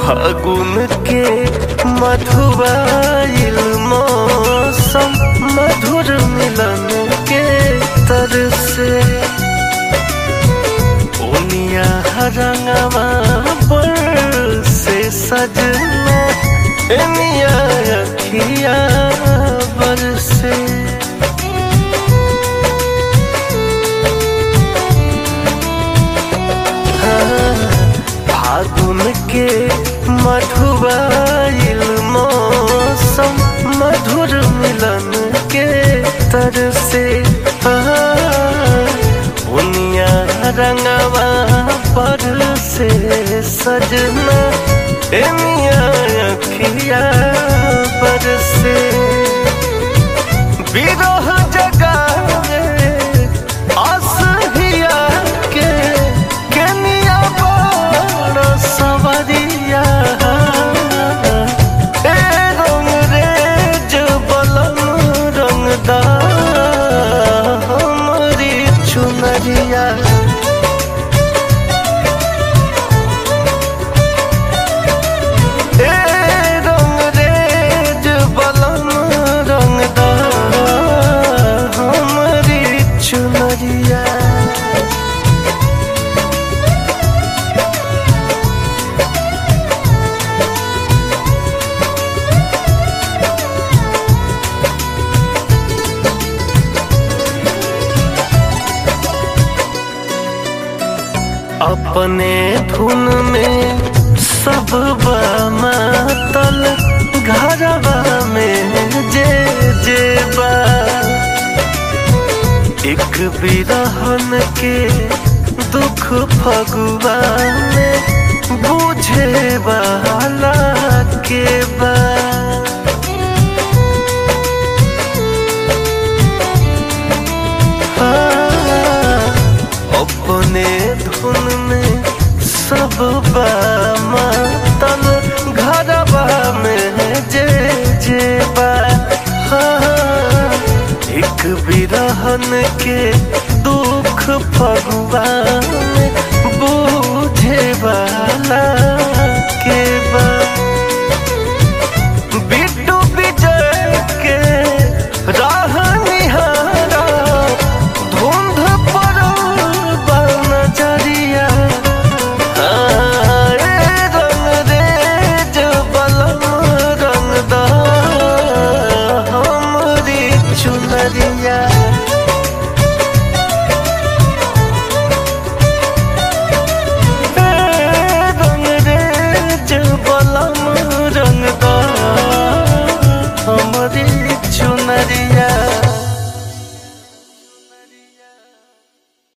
फागुन के मधुबाइल मौसम मधुर मिलन के तर से ओनिया रंगवा पर से सजना एनिया अखिया बरसे फागुन के मधुबाइल मौसम मधुर मिलन के तर से उनिया रंगवा पर से सजना एनिया अखिया पर से विरह जगावे असहिया के केनिया बड़ सवरिया ए रंग रेज बलम रंगदा हमरी चुनरिया ए रंग रेज बलम रंगदा हमरी चुनरिया अपने धुन में सब मातल घरवा में जे जे बा एक बिरहन के दुख फगुआ में बुझे वाला के बा अपने धुन में सब मातल घरवा में जे जे बा एक बिरहन के दुख फगुआ में बुझे वाला